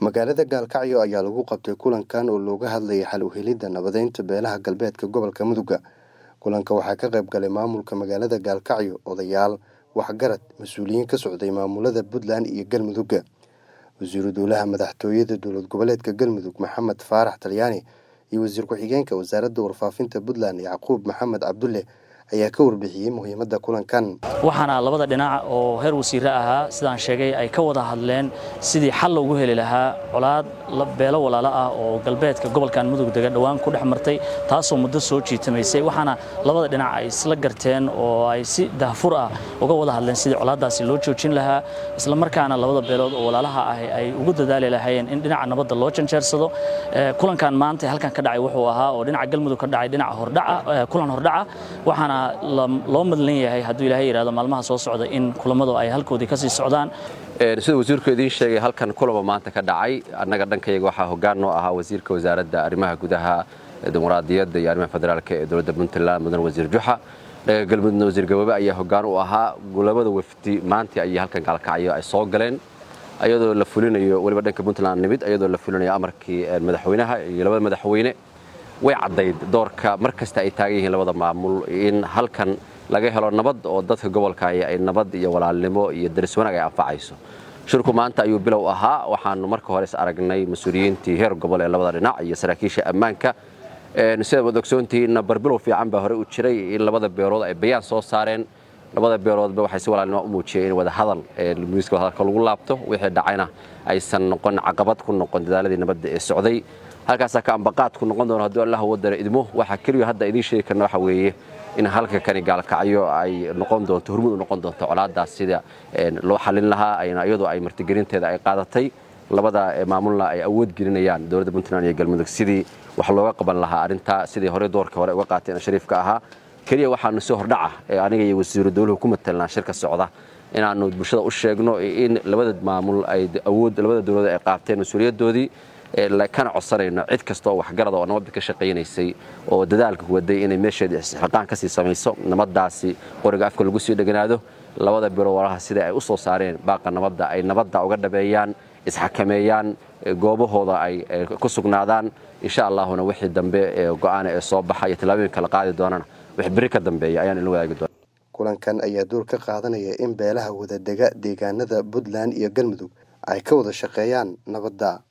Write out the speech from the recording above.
magaalada gaalkacyo ayaa lagu qabtay kulankan oo looga hadlayay xal u helidda nabadeynta beelaha galbeedka gobolka mudugga kulanka waxaa ka qayb galay maamulka magaalada gaalkacyo odayaal waxgarad mas-uuliyiin ka socday maamulada puntland iyo galmudugga wasiiru dowlaha madaxtooyada dowlad goboleedka galmudug maxamed faarax talyaani iyo wasiir ku-xigeenka wasaaradda warfaafinta puntland yacquub maxamed cabdulle ayaa ka warbixiyey muhiimadda kulankan waxaana labada dhinac oo heer wasiire ahaa sidaan sheegay ay ka wada hadleen sidii xal loogu heli lahaa colaad beelo walaalo ah oo galbeedka gobolkan mudug dega dhowaan ku dhex martay taasoo muddo soo jiitamaysay waxaana labada dhinac ay isla garteen oo ay si dahfur ah uga wada hadleen sidii colaaddaasi loo joojin lahaa isla markaana labada beelood oo walaalaha ah ay ugu dadaali lahaayeen in dhinaca nabadda loo janjeersado kulankan maanta halkan ka dhacay wuxuu ahaa oo dhinaca galmudug ka dhacay dhinaca hordhaca kulan hordhaca waxaana loo madlan yahay hadduu ilaahay yidhahdo maalmaha soo socda in kulammadu ay halkoodii ka sii socdaan sida wasiirku idiin sheegay halkan kulaba maanta ka dhacay annaga dhankayaga waxaa hoggaan noo ahaa wasiirka wasaaradda arrimaha gudaha dimuqraadiyadda iyo arrimaha federaalka ee dowladda puntland mudan wasiir juxa dhaga galmudugna wasiir gabobe ayaa hoggaan u ahaa labada wafdi maanta ayay halkan gaalkacyo ay soo galeen ayadoo la fulinayo weliba dhanka puntland nimid ayadoo la fulinayo amarkii madaxweynaha iyo labada madaxweyne way caddayd doorka mar kasta ay taagan yihiin labada maamul in halkan laga helo nabad oo dadka gobolka ay nabad iyo walaalnimo iyo daris wanaag ay anfacayso shirku maanta ayuu bilow ahaa waxaanu marka hore is aragnay mas-uuliyiintii heer gobol ee labada dhinac iyo saraakiisha ammaanka sidaad wad ogsoontihiinna barbilow fiican baa hore u jiray in labada beelood ay bayaan soo saareen labada beeloodba waxay si walaalnimo u muujiyeen in wadahadal miiska wadahadalka lagu laabto wixii dhacayna aysan noqon caqabad ku noqon dadaaladii nabadda ee socday halkaasaa ka ambaqaad ku noqon doono hadduu allah wadara idmo waxaa keliya hadda idiin sheegi karna waxa weeye in halka kani gaalkacyo ay noqon doonto hormud u noqon doonto colaaddaas sida loo xallin lahaa ayna iyadoo ay martigelinteeda ay qaadatay labada maamulna ay awood gelinayaan dowladda puntland iyo galmudug sidii wax looga qaban lahaa arrintaa sidii horey doorka hore uga qaateen shariifka ahaa keliya waxaanu si hordhaca ee aniga iyo wasiiru dowluhu ku matelnaa shirka socda inaannu bulshada u sheegno in labada maamul ay awood labada dowladood ay qaateen mas-uuliyaddoodii kana codsanayno cid kasta oo waxgarada oo nabadda ka shaqaynaysay oo dadaalka waday inay meesheeda isxilqaan ka sii samayso nabaddaasi qoriga afka lagu sii dheganaado labada biro walaha sida ay u soo saareen baaqa nabadda ay nabadda uga dhabeeyaan isxakameeyaan goobahooda ay ku sugnaadaan insha allahuna wixii dambe go'aana ee soo baxa iyo tallaabooyin kala qaadi doonana wix beri ka dambeeya ayaan ila wadaagi doona kulankan ayaa door ka qaadanaya in beelaha wadadega deegaanada puntland iyo galmudug ay ka wada shaqeeyaan nabadda